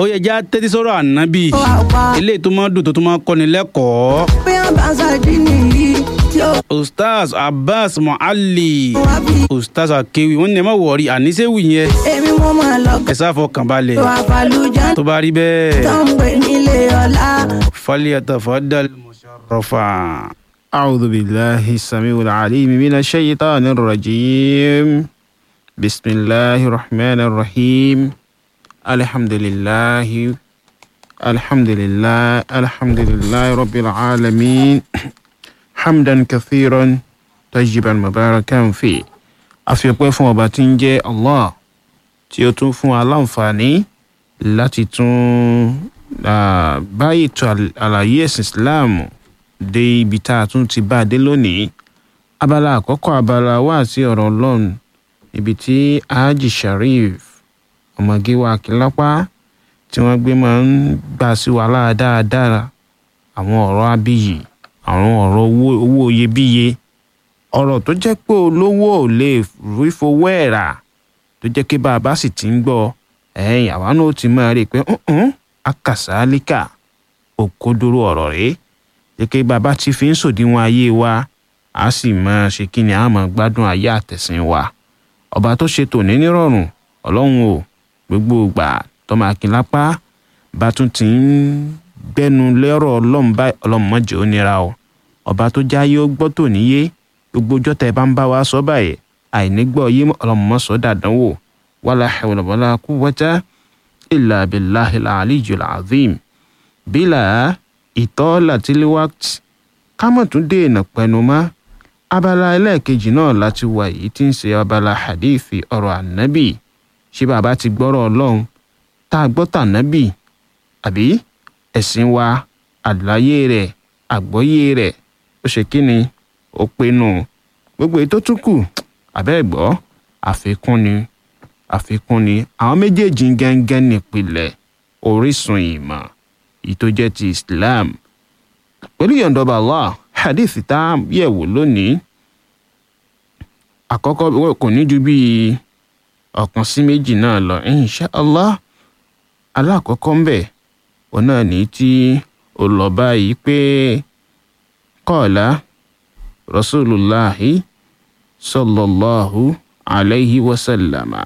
ó yẹ já tẹ́tí sọ́rọ̀ ànábì ó wà pa eléyìí tó máa dùn tó tó máa kọ́ni lẹ́kọ̀ọ́ bí wọ́n bá ṣàdí nìyí tí ó ustaz abbas muhalli wá bí ustaz akewi wọn ní ẹ má wọrí àníṣẹ́wì yẹn èmi mo máa lọ ẹ sáfọ kàn balẹ̀ tó àfàlùjá tó bá rí bẹ́ẹ̀ tó ń pè nílé ọlá. falyatafaddal musharrafa. أعوذ بالله السميع العليم من الشيطان الرجيم بسم الله الرحمن الرحيم الحمد لله الحمد لله الحمد لله رب العالمين حمدا كثيرا طيبا مباركا فيه àfipẹ́ fún ọba tí ń jẹ́ allah tí ó tún fún wa láǹfààní láti tún ah, bá ètò àl- àlàyé ẹ̀sìn islam dé ibi tá a tún ti bá a dé lónìí abala àkọ́kọ́ abala wà sí ọ̀rọ̀ ọlọ́run ibi tí haji sharif ọmọge wa kìlápá tí wọ́n gbé máa ń gbà sí wa lára dáadáa àwọn ọ̀rọ̀ abiyì àwọn ọ̀rọ̀ owó owó iyebíye ọ̀rọ̀ tó jẹ́ pé olówó ò lè rí fowó ẹ̀ rà tó jẹ́ pé bá a bá sì ti ń gbọ́ ẹ̀yìn àwa náà ó ti máa rí i pé "Mm-mm, akàsálíkà òkodoro ọ̀rọ̀ rèé gẹ́gẹ́ bàbá tí fi ń sòdiwọ̀n ayé wa a sì máa ṣe kí ni a máa gbádùn ayé àtẹ̀sìn wa ọba tó ṣe tòní nírọ̀rùn ọlọ́run o gbogbo ìgbà tọ́mọ akínlápá bá tún ti ń gbẹ́nu lẹ́rọ̀ ọlọ́run báyìí ọlọ́run mọ̀jẹ̀ ó nira o ọba tó jáyé ó gbọ́ tòní yé gbogbo ọjọ́ tẹ́ ẹ bá ń bá wa sọ báyìí àìnígbọ́ yé ọlọ́run mọ̀ sọ́ dàdánwò wàlá hawla wàlá quwwata illa billahil aliyyil azim bílà ìtọ́lá tiliwakt kámọ̀tún dènà pẹ̀nu mọ́ abala ẹlẹ́ẹ̀kejì náà láti wà yìí tí ń ṣe abala hadithi ọ̀rọ̀ ànábì ṣé bàbá ti gbọ́rọ̀ ọlọ́run tá a gbọ́ tànábì àbí ẹ̀sìn wa àlàyé rẹ̀ àgbọ́yé rẹ̀ ó ṣe kí ni ó pinnu gbogbo èyí tó tún kù àbẹ́ gbọ́ àfikún ni àfikún ni àwọn méjèèjì gángan nípìnlẹ̀ orísun ìmọ̀ èyí tó jẹ́ ti islam pẹ̀lú yọ̀ǹdọ̀bà allah hadith tá a yẹ̀wò lónìí àkọ́kọ́ wọ́n kò ní ju bíi ọ̀kan sí méjì náà lọ insha allah alákọ̀ọ́kọ́ ń bẹ̀ òun náà ní tí ó lọ báyìí pé kọ́ọ̀lá rasulullahi sallallahu alayhi wa sallama.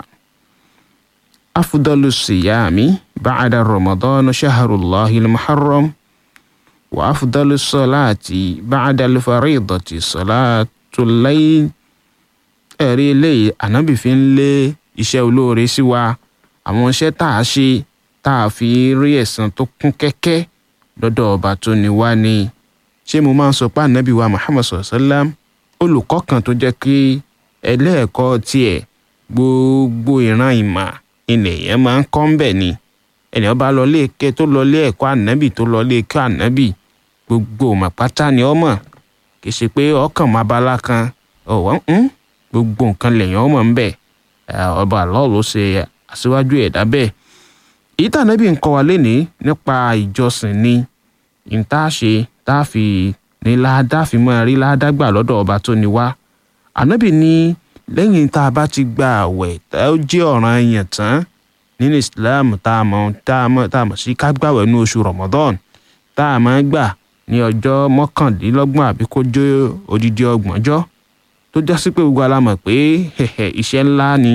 أفضل الصيام بعد رمضان شهر الله المحرم وأفضل الصلاة بعد الفريضة صلاة الليل ẹ̀rí eléyìí ànábì fi ń lé iṣẹ́ olóore sí wa àwọn iṣẹ́ tá a ṣe tá a fi rí ẹ̀san tó kún kẹ́kẹ́ lọ́dọ̀ ọba tó ní wá ni ṣé mo máa ń sọ pé ànábì wa muhammad sallam olùkọ́ kan tó jẹ́ kí ẹlẹ́ẹ̀kọ́ tiẹ̀ gbogbo ìran ìmọ̀ ilẹ̀ yẹn máa ń kọ́ ń bẹ̀ ni ènìyàn bá lọ lé ké tó lọ lé ẹ̀kọ́ ànábì tó lọ lé ẹ̀kọ́ ànábì gbogbo ọmọ pátá ni ọmọ kì í ṣe pé ọkàn máa bala kan ọ̀wọ́ ń gbogbo nǹkan lèèyàn ọmọ ń bẹ̀ ọba àlọ́ ló ṣe aṣíwájú ẹ̀dá bẹ́ẹ̀ èyí tí ànábì ń kọ́ wa lénìí nípa ìjọsìn ni ní tá a ṣe tá a fi ní ládàá fi máa rí ládàá gbà lọ́dọ̀ ọba tó ní wá ànábì ní lẹ́yìn tá a bá ti gba àwẹ̀ tá ó jẹ́ ọ̀ràn yẹn tán nínú islam tá a mọ̀ tá a mọ̀ tá a mọ̀ sí ká gbàwẹ̀ ní oṣù ramadan tá a máa gbà ní ọjọ́ mọ́kàndínlọ́gbọ̀n àbí kó jẹ́ odidi ọgbọ̀njọ́ tó já sí pé gbogbo ala mọ̀ pé iṣẹ́ ńlá ni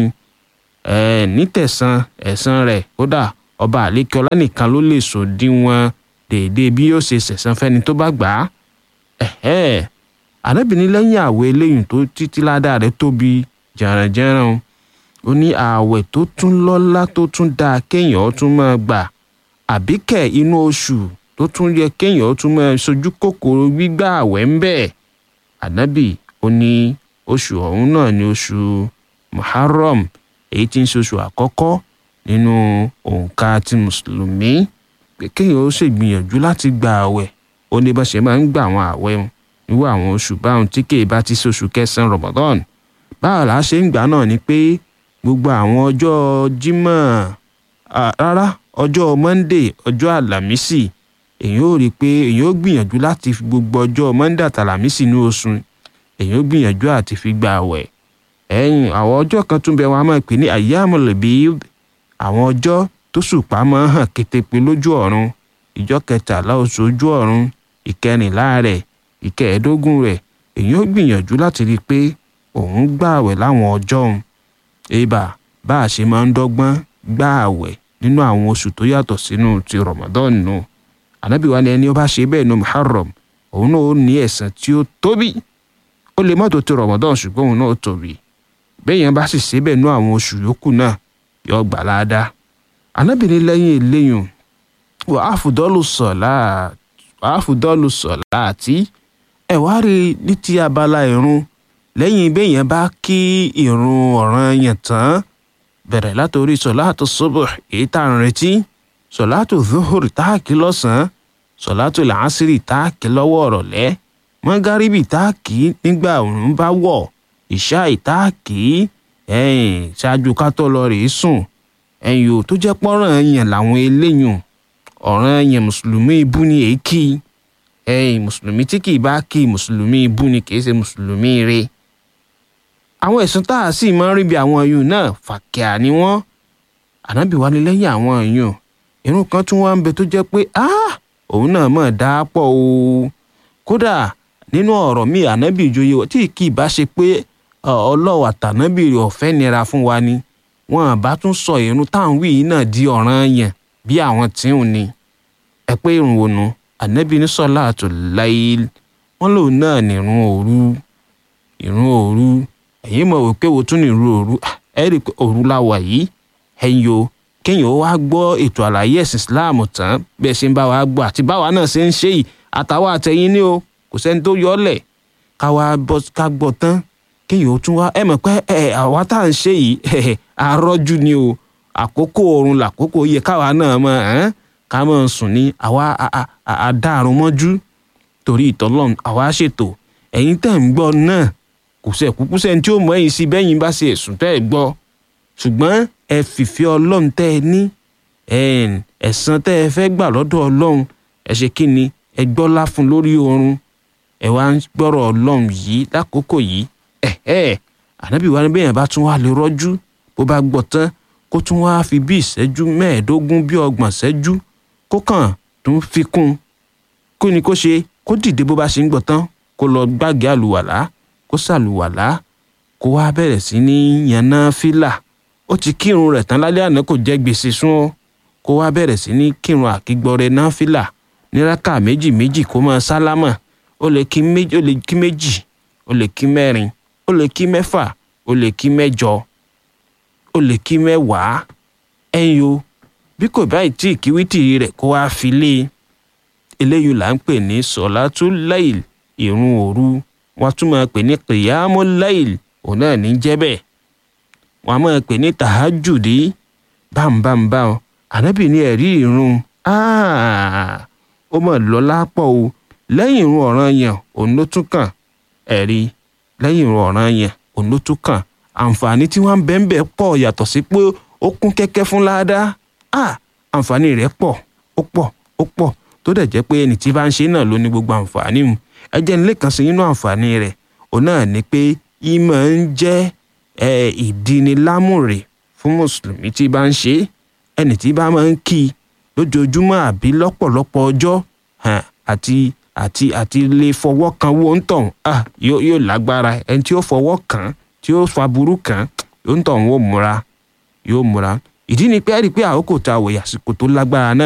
nítẹ̀sán ẹ̀san rẹ̀ kódà ọba àlékọ́lá nìkan ló lè sòdiwọ̀n déédéé bí yóò ṣe ṣẹ̀san fẹ́ni tó bá gbà á àrẹ́bìnrin lẹ́yìn àwẹ̀ eléyìí tó títí ládàá rẹ̀ tóbi jẹ̀rànjẹ̀ràn ó ní ààwẹ̀ tó tún lọ́lá tó tún dáa kéèyàn tún máa gbà àbíkẹ́ inú oṣù tó tún yẹ kéèyàn tún máa sojú kòkòrò gbígbà àwẹ̀ ń bẹ̀ ànábì ó ní oṣù ọ̀hún náà ní oṣù muharram èyí tí ń ṣe oṣù àkọ́kọ́ nínú òǹkà ti mùsùlùmí pé kéèyàn ó ṣègbìyànjú láti gba àwẹ̀ ó ní bá ṣe máa ń gbà àwọn àwẹ̀ wọn irú àwọn oṣù báwọn tí kèé bá ti ṣoṣù kẹsàn-án ramadan báwo la ṣe ń gbà náà ni pé gbogbo àwọn ọjọ́ jímọ̀ rárá ọjọ́ monday ọjọ́ àlàmísì èyàn ò rí i pé èyàn ó gbìyànjú láti fi gbogbo ọjọ́ monday àtàlàmísì ní oṣù èyàn ó gbìyànjú àti fi gba àwẹ̀ ẹ̀yìn àwọn ọjọ́ kan tún bẹ wọn a máa pè ní ayyamul bid àwọn ọjọ́ tó ṣùpá máa ń hàn kétépe lójú ọ̀run ìjọ kẹtàlá oṣù ojú ọ̀run ìkẹrìnlá rẹ̀ ìkẹẹ̀ẹ́dógún rẹ̀ èyí ó gbìyànjú láti rí i pé òun gbààwẹ̀ láwọn ọjọ́ òun ebà bá a ṣe máa ń dọ́gbọ́n gbààwẹ̀ nínú àwọn oṣù tó yàtọ̀ sínú ti Ramadan nù ànábì wa ni ẹni ó bá ṣe bẹ́ẹ̀ nu Muharram òun náà ó ní ẹ̀san tí ó tóbi ó lè mọ́tò ti Ramadan ṣùgbọ́n òun náà ó tóbi bẹ́ẹ̀ yẹn bá sì ṣe bẹ́ẹ̀ nú àwọn oṣù yòókù náà yóò gbà láadáa ànábì ní lẹ́yìn eléyìn wà á fùdọ́lù sọ̀lá wà á fùdọ́lù sọ̀lá àti ẹ̀ wá rí ní ti abala ìrun lẹ́yìn bẹ́ẹ̀ yẹn bá kí ìrun ọ̀ranyàn tán bẹ̀rẹ̀ látòrí sọ̀láàtò sọ́bọ̀ èyí tá à ń retí sọ̀láàtò zuhur tá a kí lọ́sàn-án sọ̀láàtò làásìrì tá a kí lọ́wọ́ ọ̀rọ̀lẹ́ mọ́gàríbì tá a kí nígbà òun bá wọ̀ ìṣáì tá a kí ẹ̀yìn ṣáájú ká tó lọ rèé sùn ẹ̀yìn ò tó jẹ́ pọ́nrán yẹn làwọn eléyìn ọ̀ràn yẹn mùsùlùmí ibú ni èé kí ẹ̀yìn mùsùlùmí tí kì í bá kí mùsùlùmí ibú ni kì í ṣe mùsùlùmí rẹ̀ àwọn ẹ̀sùn tá a sì máa ń rí bí àwọn ẹ̀yùn náà fàkíà ni wọ́n ànábì wá ní lẹ́yìn àwọn ẹ̀yùn irun kan tún wá ń bẹ tó jẹ́ pé òun náà mọ̀ dá pọ̀ o kódà nínú ọ̀rọ̀ mi ànábì ìjòyè tí kì í bá ṣe pé ọlọ́wà tànábì rẹ̀ ọ̀fẹ́ nira fún wa ni wọn bá tún sọ irun táwọn wí yìí náà di ọ̀ràn yẹn bí àwọn tí ń ni ẹ pé irun wo nu ànábì ní sọ́láàtù láìl wọ́n lòun náà ní irun òru irun òru ẹ̀yin mọ̀ wípé wo tún ní irú òru ẹ rí i pé òru la wà yìí ẹ̀yin o kéèyàn ó wá gbọ́ ètò àlàyé ẹ̀sìn Islam tán bẹ́ẹ̀ ṣe ń bá wa gbọ́ àti báwa náà ṣe ń ṣe yìí àtàwọn àtẹ̀yìn ní o kò sẹ́ni tó yọ ọ́ lẹ̀ ká wá bọ́ ká gbọ́ tán kéèyàn ó tún wá ẹ mọ̀ pé ẹ àwa tá à ń ṣe yìí àrọ́jú ni o àkókò oorun làkókò yẹ káwa náà mọ̀ ẹ́n ká mọ̀ sùn ní àwa àdàrún mọ́jú torí ìtọ́lọ́run àwa ṣètò ẹ̀yin tẹ̀ ń gbọ́ náà kò sẹ́ kúkú sẹ́ni tí ó mọ ẹ̀yìn sí bẹ́yìn bá ṣe ẹ̀sùn tẹ́ ẹ gbọ́ ṣùgbọ́n ẹ fìfẹ́ ọlọ́run tẹ́ ẹ ní ẹ̀san tẹ́ ẹ fẹ́ gbà lọ́dọ̀ ọlọ́run ẹ ṣe kí ni ẹ gbọ́lá fún lórí oorun ẹ wá ń gbọ́rọ̀ ọlọ́run yìí lákòókò yìí ẹ ẹ ànábì wa ni bẹ́yẹn bá tún wá lè rọ́jú bó bá gbọ́ tán kó tún wá fi bí ìṣẹ́jú mẹ́ẹ̀ẹ́dógún bí ọgbọ̀n ṣẹ́jú kó kàn tún fi kún kó ni kó ṣe kó dìde bó bá ṣe ń gbọ́ tán kó lọ gbàgé àlùwàlá kó ṣàlùwàlá kó wá bẹ̀rẹ̀ sí ní yànnà fílà ó ti kírun rẹ̀ tán lálẹ́ àná kò jẹ́ gbèsè sún ó kó wá bẹ̀rẹ̀ sí ní kírun àkígbọ́rẹ́ náà fílà ní rákà méjì méjì kó máa sálámà ó lè kí méjì ó lè kí méjì ó lè kí mẹ́rin ó lè kí mẹ́fà ó lè kí mẹ́jọ ó lè kí mẹ́wàá ẹ̀yin o bí kò báyìí tí ìkíwítì rẹ̀ kó wá fi lé eléyìí là ń pè ní sọ̀látù láìl ìrun òru wọ́n tún máa pè ní kìyàmú láìl òun náà ní jẹ́ bẹ́ẹ̀ wọ́n á máa pè ní tàhájùdí bámbámbám ànábì ní ẹ̀rí ìrun ó mọ̀ lọ́lá pọ̀ o lẹ́yìn ìrun ọ̀ranyàn òun ló tún kàn ẹ̀rí lẹ́yìn ìrun ọ̀ranyàn òun ló tún kàn àǹfààní tí wọ́n ń bẹ́ẹ̀ bẹ́ẹ̀ pọ̀ yàtọ̀ sí pé ó kún kẹ́kẹ́ fún ládàá àǹfààní rẹ̀ pọ̀ ó pọ̀ ó pọ̀ tó dẹ̀ jẹ́ pé ẹni tí bá ń ṣe náà ló ní gbogbo àǹfààní mu ẹ jẹ́ nílé kan sí nínú àǹfààní rẹ̀ òun náà ni pé ìmọ̀ ń jẹ́ ìdínilámùrè fún mùsùlùmí tí bá ń ṣe ẹni tí bá máa ń kí i lójoojúmọ́ àbí lọ́pọ̀lọpọ̀ ọjọ́ àti àti àti lè fọwọ́ kan wó ń tàn yóò lágbára ẹni tí ó fọwọ́ kàn tí ó fa burú kàn yóò ń tàn wó múra yóò múra ìdí ni pé ẹ rí i pé àkókò tá a wòye àsìkò tó lágbára náà